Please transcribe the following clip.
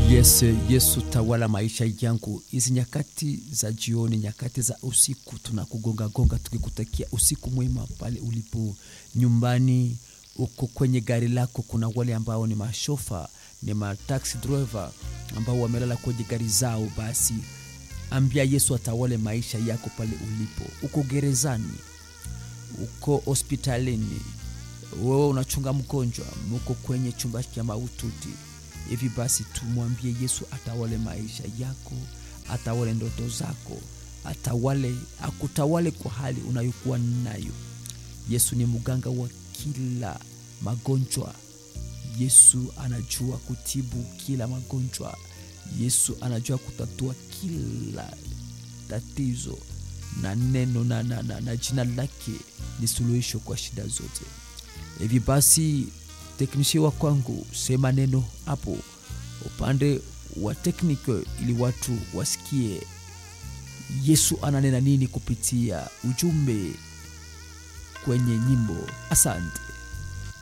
Yes, Yesu tawala maisha yangu. Hizi nyakati za jioni, nyakati za usiku, tunakugonga gonga tukikutakia usiku mwema pale ulipo nyumbani, uko kwenye gari lako. Kuna wale ambao ni mashofa, ni mataxi driver ambao wamelala kwenye gari zao, basi ambia Yesu atawale maisha yako pale ulipo. Uko gerezani, uko hospitalini, wewe unachunga mgonjwa, muko kwenye chumba cha maututi hivi basi tumwambie Yesu atawale maisha yako, atawale ndoto zako, atawale akutawale kwa hali unayokuwa nayo. Yesu ni mganga wa kila magonjwa. Yesu anajua kutibu kila magonjwa. Yesu anajua kutatua kila tatizo, na neno na, na, na, na jina lake ni suluhisho kwa shida zote. Hivi basi teknishi wa kwangu, sema neno hapo upande wa tekniko, ili watu wasikie Yesu ananena nini kupitia ujumbe kwenye nyimbo. Asante.